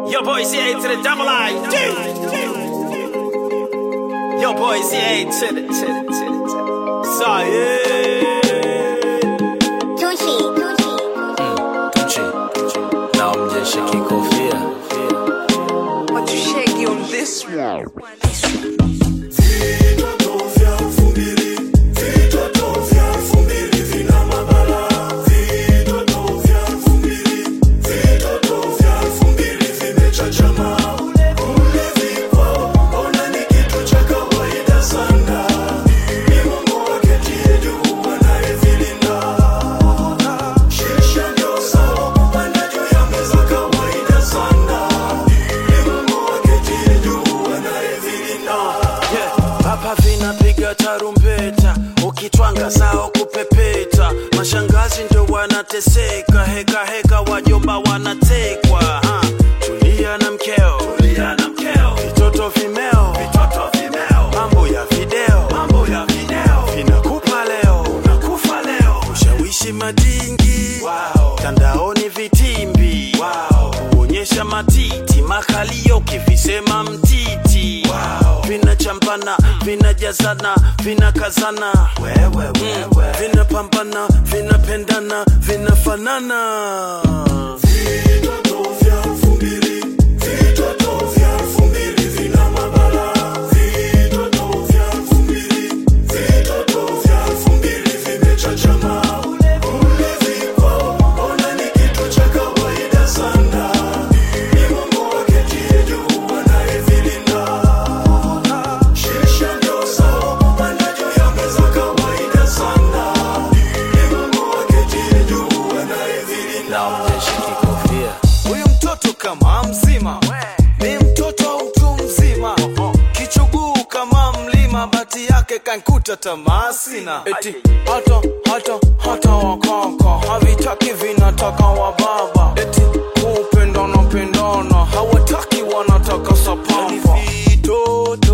Yo, boy, CA to the double I. Yo, boy, CA to the, to the, to the, to the. So, yeah. Tucci. Tucci, na mjeshe kikofia But you shaky on this one. yeah. Hapa vinapiga tarumbeta, ukitwanga sao kupepeta, mashangazi ndio wanateseka, heka heka, wajomba wanatekwa. ha. Tulia na mkeo, tulia na mkeo, vitoto vimeo, vitoto vimeo, mambo ya video, mambo ya video, vinakupa leo, unakufa leo, ushawishi madingi, wow. tandaoni vitimbi, wow. kuonyesha matiti, makalio kivisema mtiti, wow. vinachampana, vinajazana, vinakazana, wewe, wewe. vinapambana, vinapendana, vinafanana na mjeshe kikofia Huyu mtoto kama mzima ni mtoto wa mtu mzima, kichuguu kama mlima, bati yake kankuta tamaa sina. Eti hata hata hata wakaka havitaki vinataka wa baba, eti kupendana pendana hawataki wanataka sapamba. Vitoto